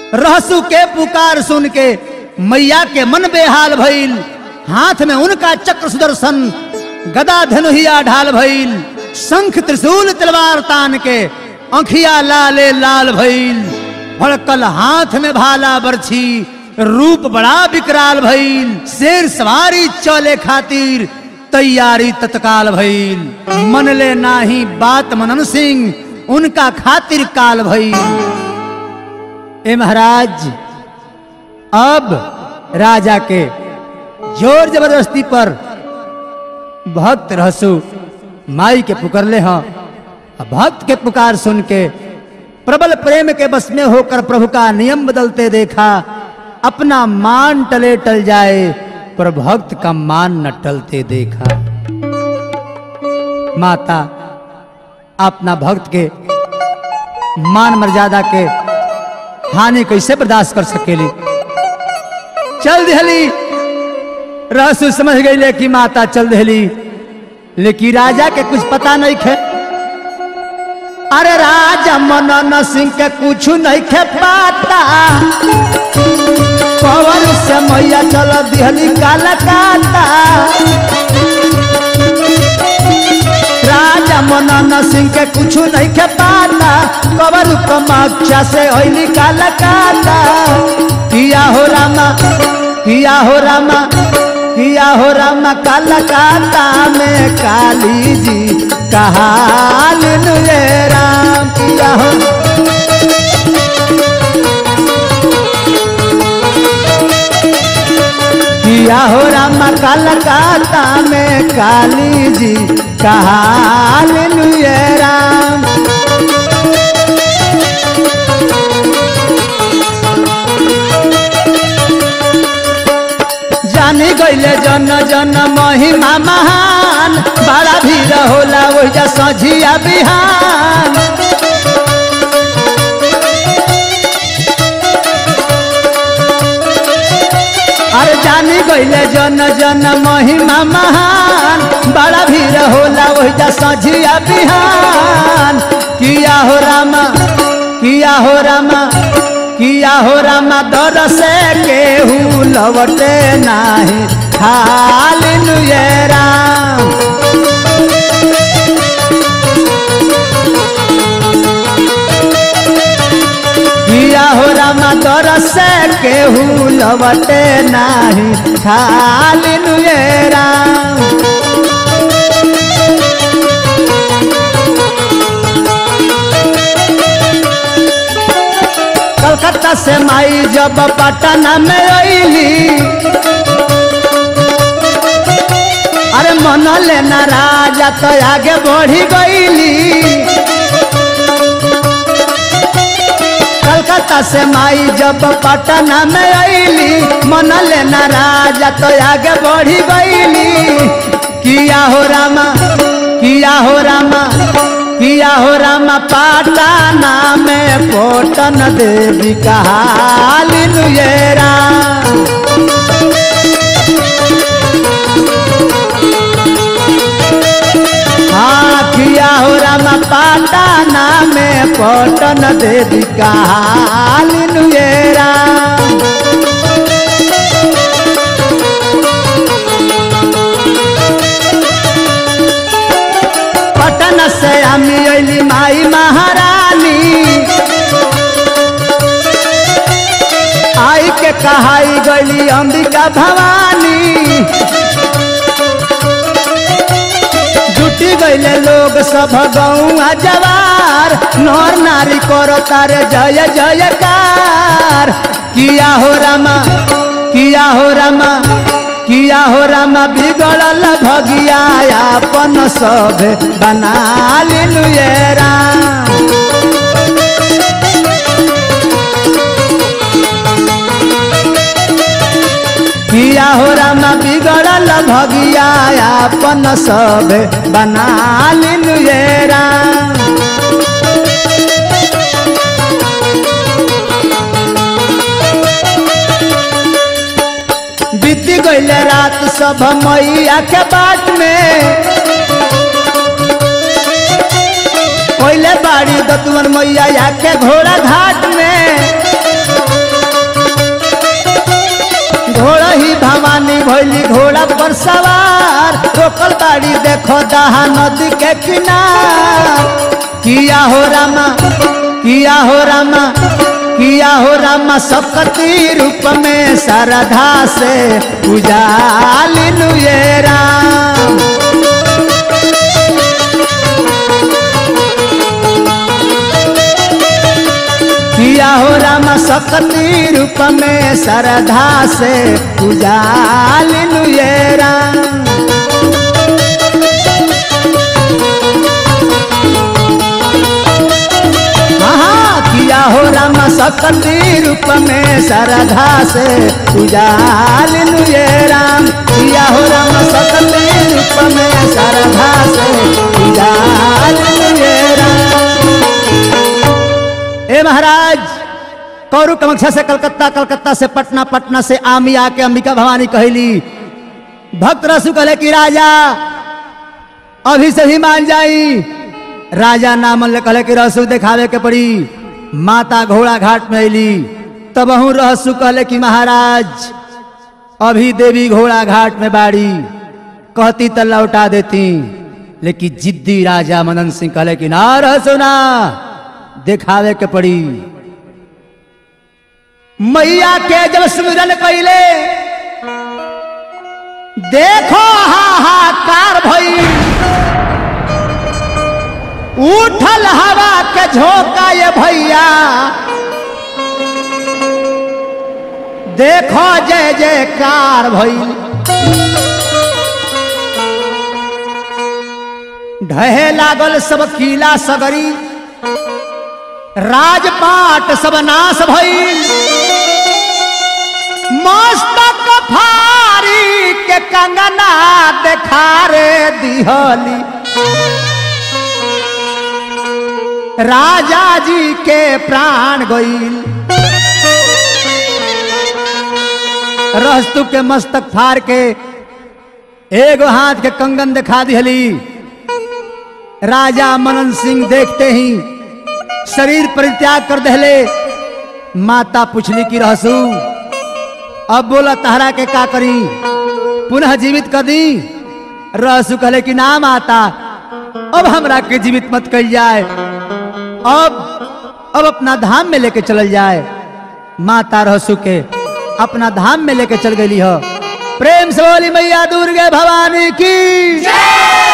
रहसु के पुकार सुन के मैया के मन बेहाल भइल हाथ में उनका चक्र सुदर्शन गदा धनुहिया ढाल भइल शंख त्रिशूल तलवार तान के अंखिया लाले लाल भइल भड़कल हाथ में भाला बरछी रूप बड़ा विकराल भइल शेर सवारी चले खातिर तैयारी तत्काल भइल मनले नाही बात मनन सिंह उनका खातिर काल भइल ए महाराज अब राजा के जोर जबरदस्ती पर भक्त रहसु माई के पुकरले हैं भक्त के पुकार सुन के प्रबल प्रेम के बस में होकर प्रभु का नियम बदलते देखा अपना मान टले टल जाए पर भक्त का मान न टलते देखा माता अपना भक्त के मान मर्यादा के हानि कैसे बर्दाश्त कर सकेली चल दहली रहसु समझ गई कि माता चल दहली लेकिन राजा के कुछ पता नहीं खे अरे राजा मनन सिंह के कुछ नहीं खे पाता पवन से मैया चल दिहली काला काता राजा मनन सिंह के कुछ नहीं खे पाता कबर कमाक्षा से होली काला काता किया हो रामा किया हो रामा किया हो रामा काला काता में काली जी कहाल नुए राम किया हो किया हो रामा काला काता में काली जी कहाल नुए राम जानी गईले जन जन महिमा महान बड़ा भीड़ होला ओहिजा सझिया बिहान अरे जानी गईले जन जन महिमा महान बड़ा भीड़ होला ओहिजा सझिया बिहान किया हो रामा किया हो रामा किया हो रामा दर से केहू लवटे नाही खाली नुए राम किया हो रामा दर से केहू लवटे नाही खाली नुए राम कलकत्ता से माई जब पटना में अली अरे मन लेना राजा तो आगे बढ़ी गईली कलकत्ता से माई जब पटना में अली मन लेना राजा तो आगे बढ़ी गईली किया हो रामा किया हो रामा किया हो रामा पाटाना में पोटन देवी कहाली नुए राम हाँ किया हो रामा पाटाना में पोटन देवी कहाली नुए राम पटन से আমি अली माई महारानी आई के कहाई गली अंबिका भवानी जुटी गईले लोग सब गौआ जवार नर नारी करो तारे जय जयकार किया हो रामा किया हो रामा किया हो रामा बिगड़ल भगिया अपन सब बना लिनुए राम किया हो रामा बिगड़ल भगिया अपन सब बना लिनुए राम बीती गईले रात सब मैया के बाट में पहले बाड़ी दतुअन मैया के घोड़ा घाट में देखो दहा नदी के किनार किया हो रामा किया हो रामा किया हो रामा सकती रूप में सरधा से उजालिनु ये राम किया हो रामा सकती रूप में सरधा से उजालिनु ये राम हाँ किया हो राम सकती रूप में सरधा से उजालिनु ये राम किया हो राम सकती रूप में सरधा से उजालिनु ये राम ए महाराज कौरु कमक्षा से कलकत्ता कलकत्ता से पटना पटना से आमी आके अंबिका भवानी कहली भक्त रसु कहले कि राजा अभी से ही मान जाई राजा नामन कहले कि रसु दिखावे के पड़ी माता घोड़ा घाट में अली तब अहू रहसु कहले कि महाराज अभी देवी घोड़ा घाट में बाड़ी कहती तो लौटा देती लेकिन जिद्दी राजा मनन सिंह कहले कि ना रहसु ना दिखावे के पड़ी मैया के जब सुमिरन कैले देखो हाहाकार भई उठल हवा के झोंका ये भैया देखो जय जयकार भई ढहे लागल सब किला सगरी राजपाट सब नाश भइल मस्तक फारी के कंगना देखारे दिहली राजा जी के प्राण गईल रहस्तु के मस्तक फाड़ के एगो हाथ के कंगन दिखा दिहली राजा मनन सिंह देखते ही शरीर परित्याग कर दहले माता पुछली की रहसू अब बोला तहरा के का करी पुनः जीवित कर दी रहसू कहले कि ना माता अब हमरा के जीवित मत कल जाए अब अब अपना धाम में लेके चलल जाए माता रहसू के अपना धाम में लेके चल गई हो प्रेम से बोली मैया दुर्गे भवानी की